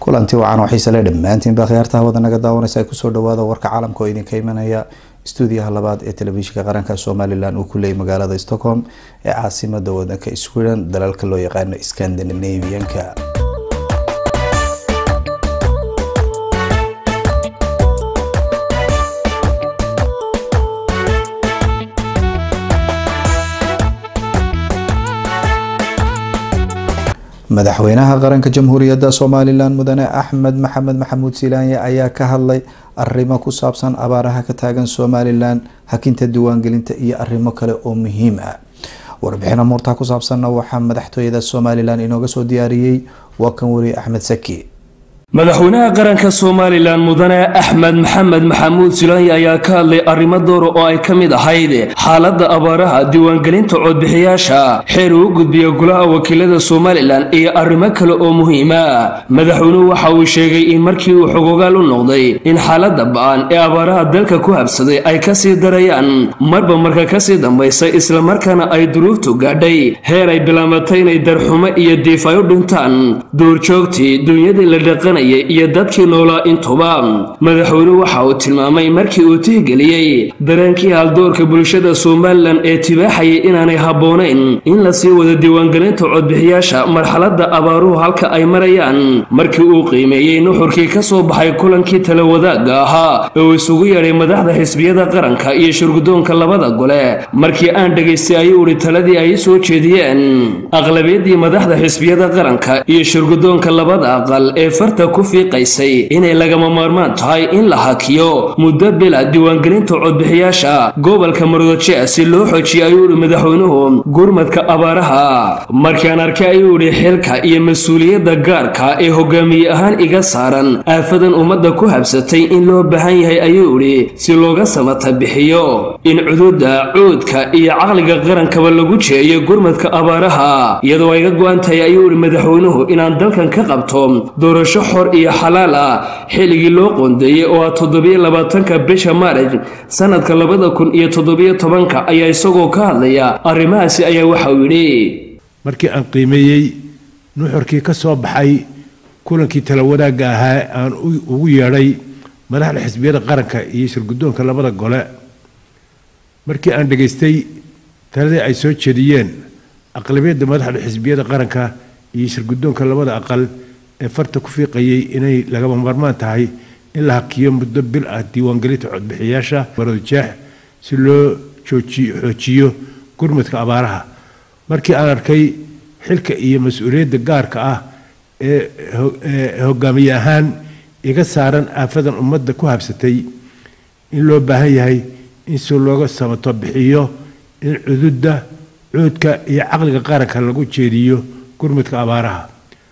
kulanti wacan oo xiise le dhammaantiin baa khiyaartaha wada naga daawanaysa ay kusoo dhawaada warka caalamka oo idinka imanaya stuudiyaha labaad ee telefishinka qaranka somalilan uu ku leeyay magaalada stockholm ee caasimada wadanka sweden dalalka loo yaqaano scandinavianka madaxweynaha qaranka jamhuuriyadda somalilan mudane axmed maxamed maxamuud silaanye ayaa ka hadlay arrimo ku saabsan abaaraha ka taagan somalilan hakinta diiwaangelinta iyo arrimo kale oo muhiim ah warbixin amuurtaa ku saabsanna waxaa madaxtooyada somalilan inooga soo diyaariyey waa kan weriye axmed saki madaxweynaha qaranka somalilan mudane axmed maxamed maxamuud silaanya ayaa ka hadlay arrimo doora oo ay ka mid ahayd xaaladda abaaraha diiwaangelinta codbixiyaasha xeer uu gudbiya golaha wakiilada somalilan iyo arrimo kale oo muhiima madaxweynuhu waxa uu sheegay in markii uu xogogaal u noqday in xaaladda ba-an ee abaaraha dalka ku habsaday ay kasii darayaan marba marka kasii dambaysa islamarkaana ay duruuftu gaadhay heer ay bilaabatay inay darxumo iyo diif ay u dhintaan duurjoogtii duunyadii la dhaqan iyo dadkii noolaa intuba madaxweynuhu waxa uu tilmaamay markii uu tixgeliyey dareenkii haldoorka bulshada somalilan ee tibaaxayay inaanay habboonayn in lasii wado diiwaangelinta codbixiyaasha marxaladda abaaruhu halka ay marayaan markii uu qiimeeyey nuxurkii ka soo baxay kulankii tala wadaagga ahaa ee uu isugu yeedhay madaxda xisbiyada qaranka iyo shirgudoonka labada gole markii aan dhegaystay ayuu idhi taladii ay soo jeediyeen aqlabiyadii madaxda xisbiyada qaranka iyo shirgudoonka labada aqal ee farta ku fiiqaysay inay lagama maarmaan tahay in la hakiyo muddo bila diiwaangelinta codbixiyaasha gobolka marodoje si loo xoojiya ayuu idhi madaxweynuhu gurmadka abaaraha markaan arkay ayuu idhi xilka iyo mas-uuliyadda gaarka ee hogaamiye ahaan iga saaran aafadan ummadda ku habsatay in loo baahan yahay ayuu idhi si looga samata bixiyo in cududa cuudka iyo caqliga qarankaba lagu jeeyo gurmadka abaaraha iyadoo ayga go-an tahay ayuu idhi madaxweynuhu inaan dalkan ka qabto doorasho xor iyo xalaal ah xilligii loo qoondeeyey oo ah toddobiyo labaatanka bisha maarij sanadka labada kun iyo toddobiyo tobanka ayaa isagoo ka hadlaya arrimahaasi ayaa waxa uu yidhi markii aan qiimeeyey nuxurkii ka soo baxay kulankii tala wadaagga ahaa aan ugu yeedhay madaxda xisbiyada qaranka iyo shirguddoonka labada gole markii aan dhegaystay taladii ay soo jeediyeen aqlabiyadda madaxda xisbiyada qaranka iyo shirguddoonka labada aqal ee farta ku fiiqayay inay lagama maarmaan tahay in la hakiyo muddo bil ah diiwaangelinta codbixiyaasha marodojeex si loo xoojiyo gurmadka abaaraha markii aan arkay xilka iyo mas-uuliyadda gaarka ah ee hogaamiye ahaan iga saaran aafadan ummadda ku habsatay in loo baahan yahay in si looga samato bixiyo in cududda cuudka iyo caqliga qaranka lagu jeediyo gurmadka abaaraha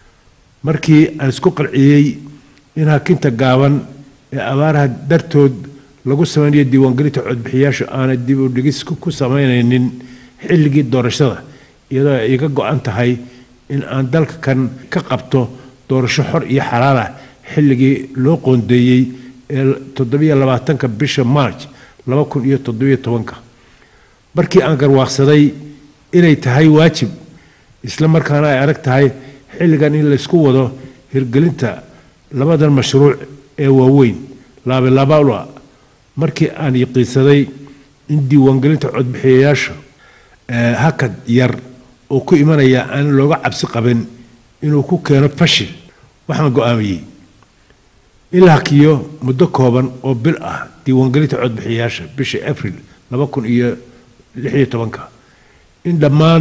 markii aan isku qalciyey in hakinta gaaban ee abaaraha dartood lagu samaynayo diiwaangelinta codbixiyaasha aanay dib u dhigis ku samaynaynin xilligii doorashada iyadoo ay iga go-an tahay in aan dalka kan ka qabto doorasho xor iyo xalaal ah xilligii loo qoondeeyey ee toddobiyo labaatanka bisha march laba kun iyo toddobiyo tobanka markii aan garwaaqsaday inay tahay waajib isla markaana ay adag tahay xilligan in laysku wado hirgelinta labadan mashruuc ee waaweyn laabilaabala markii aan yaqiinsaday in diiwaangelinta codbixiyayaasha hakad yar oo ku imanaya aan looga cabsi qabin inuu ku keeno fashil waxaan go-aamiyey in la hakiyo muddo kooban oo bil ah diiwaangelinta codbixiyayaasha bisha abril laba kun iyo lix iyo tobanka in dhammaan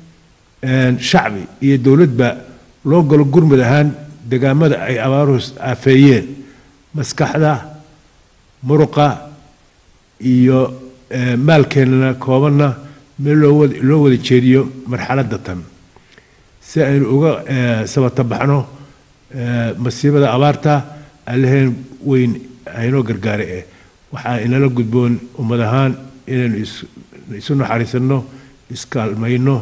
shacbi iyo dowladba loo galo gurmud ahaan degaamada ay abaaruhu aafeeyeen maskaxda muruqa iyo maalkeenana koobanna meel loo wada jeediyo marxaladda tan si aynu uga sabatabaxno masiibada abaarta alleheen weyn aynoo gargaara eh waxaa inala gudboon ummad ahaan inaynu isu naxariisanno iskaalmayno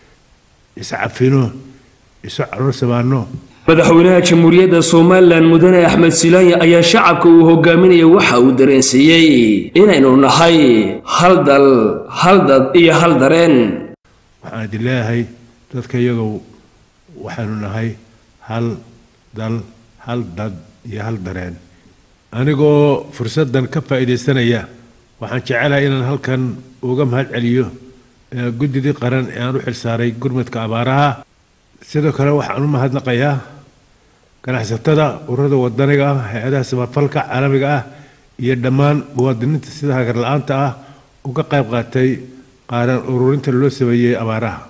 iscafino isu caloolsamaano madaxweynaha jamhuuriyadda somalilan mudane axmed silaanya ayaa shacabka uu hogaaminaya waxa uu dareensiiyey inaynu nahay hal dal hal dad iyo hal dareen waxaan idin leeyahay dadka iyagow waxaynu nahay hal dal hal dad iyo hal dareen anigoo fursaddan ka faa'iidaysanaya waxaan jecelahay inaan halkan uga mahad celiyo guddidii qaran ee aan u xilsaaray gurmadka abaaraha sidoo kale waxaan u mahadnaqayaa ganacsatada ururada wadaniga ah hay-adaha samafalka caalamiga ah iyo dhammaan muwaadiniinta sida hagar la-aanta ah uga qayb qaatay qaaran ururinta loo sameeyey abaaraha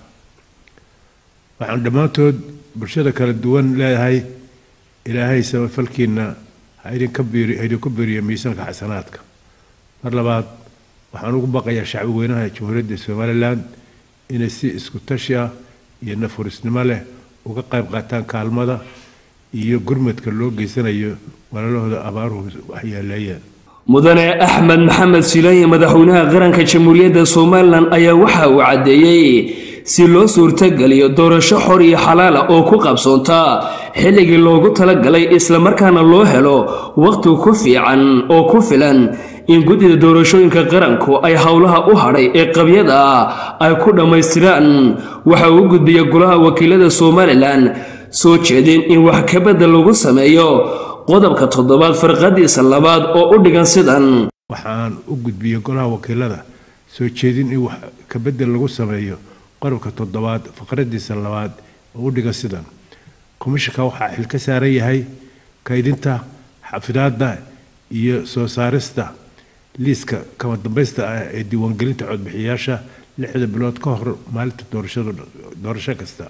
waxaan dhammaantood bulshada kala duwan leedahay ilaahay samafalkiina ha idinka biiri ha idinku biiriyo miisaanka xasanaadka mar labaad waxaan ugu baqayaa shacbi weynaha jamhuuriyadda somalilan inay si isku tashi ah iyo nafurisnimo leh uga qayb qaataan kaalmada iyo gurmadka loo geysanayo walaalahooda abaaruhu waxyeeleeyeen mudane axmed maxamed silaanye madaxweynaha qaranka jamhuuriyadda somalilan ayaa waxa uu caddeeyey si loo suurtogeliyo doorasho xor iyo xalaala oo ku qabsoonta xilligii loogu talagalay islamarkaana loo helo wakhti ku fiican oo ku filan in guddida doorashooyinka qaranku ay howlaha u hadhay ee qabyada ah ay ku dhammaystiraan waxa uu gudbiya golaha wakiilada somalilan soo jeedin in wax kabadda lagu sameeyo qodobka toddobaad farqadiisa labaad oo u dhigan sidan waxaan u gudbiyey golaha wakiilada soo jeedin in wax kabedel lagu sameeyo qodobka toddobaad faqradiisa labaad oo u dhigan sidan komishanka waxaa xil ka saaran yahay kaydinta xafidaadda iyo soo saarista liiska kama dambaysta ah ee diiwaangelinta codbixiyayaasha lixda bilood ka hor maalinta doorashada doorasho kasta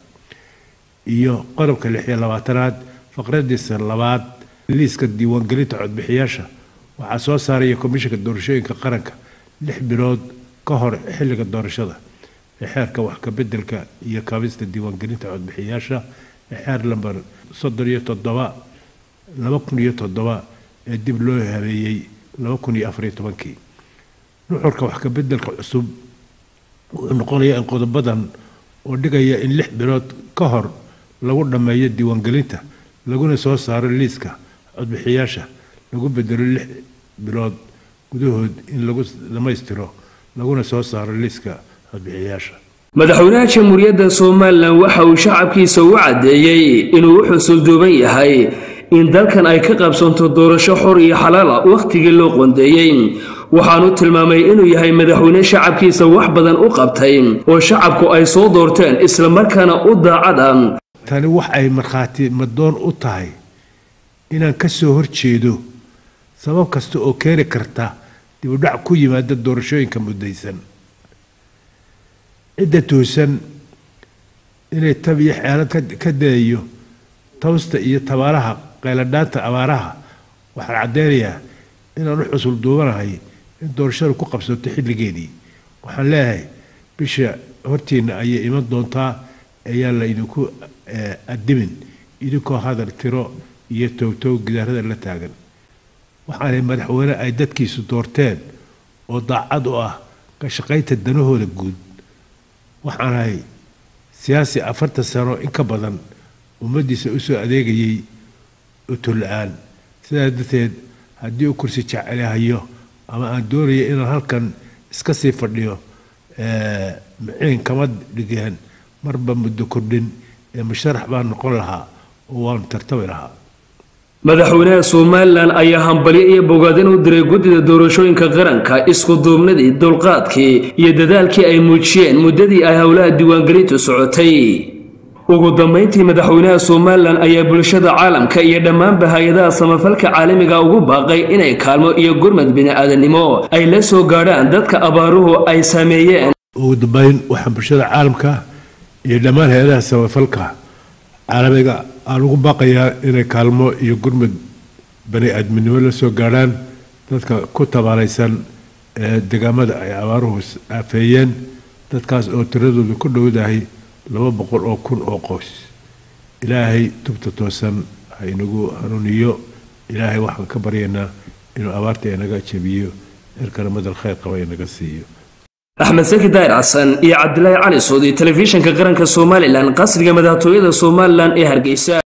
iyo qodobka lix iyo labaatanaad faqradiisa labaad liiska diiwaangelinta codbixiyaasha waxaa soo saaraya komishanka doorashooyinka qaranka lix bilood ka hor xilliga doorashada ee xeerka wax kabedelka iyo kaabista diiwaangelinta codbixiyayaasha ee xeer lamber soddon iyo toddoba laba kun iyo toddoba ee dib loo habeeyey laba kun iyo afariyo tobankii nuxurka wax kabedelka cusub wuxuu noqonayaa in qodobadan oo dhigaya in lix bilood ka hor lagu dhammeeyo diiwaangelinta laguna soo saaro liiska codbixiyaasha lagu bedelo lix bilood gudahood in lagu dhammaystiro laguna soo saaro liiska codbixiyaasha madaxweynaha jamhuuriyadda somalilan waxa uu shacabkiisa u caddeeyey inuu u xusulduuban yahay in dalkan ay ka qabsanto doorasho xor iyo xalaala wakhtigii loo qondeeyey waxaanu tilmaamay inuu yahay madaxweyne shacabkiisa wax badan u qabtay oo shacabku ay soo doorteen islamarkaana u daacada tani wax ay markhaati madoon u tahay inaan ka soo horjeedo sabab kasta oo keeni karta dibudhac ku yimaada doorashooyinka muddaysan cidda toosan inay tab iyo xeelad ka dayayo tawsta iyo tabaaraha qayladhaanta abaaraha waxaan caddeynayaa inaan u xusul duubanahay in doorashadu ku qabsato xilligeedii waxaan leeyahay bisha hortiinna ayay iman doontaa ayaan la idinku adimin idinkoo hadal tiro iyo towtow gidaarada la taagan waxaanay madaxweyne ay dadkiisu doorteen oo daacad u ah ka shaqaynta danahooda guud waxaanahay siyaasi afartan sano in ka badan ummaddiisa usoo adeegayay utola-aan sidaa darteed haddii uu kursi jecelahayo ama aan doonaya inaan halkan iska sii fadhiyo maciin kama dhigeen marba muddo kordhin ee musharax baan noqon lahaa oo waanu tartami lahaa madaxweynaha somalilan ayaa hambalyo iyo bogaadin u diray guddida doorashooyinka qaranka isku duubnadii dulqaadkii iyo dadaalkii ay muujiyeen muddadii ay howlaha diiwaangelintu socotay ugu dambayntii madaxweynaha somalilan ayaa bulshada caalamka iyo dhammaanba hay-adaha samafalka caalamiga ugu baaqay inay kaalmo iyo gurmad bini-aadannimo ay la soo gaadhaan dadka abaaruhu ay saameeyeen ugu dambeyn waxaan bulshada caalamka iyo dhammaan hay-adaha samafalka caalamiga aan ugu baaqayaa inay kaalmo iyo gurmud bani aadminimo la soo gaadhaan dadka ku tabaalaysan ee deegaamada ay abaaruhu aafeeyeen dadkaas oo tiradoodu ku dhowdahay laba boqol oo kun oo qoys ilaahay tubta toosan ha inagu hanuuniyo ilaahay waxaan ka baryaynaa inuu abaarta inaga jebiyo cirkana madal khayr qaba inaga siiyo axmed saki daahir xasan iyo cabdilaahi cali soodi telefishinka qaranka somalilan qasriga madaxtooyada somalilan ee hargeysa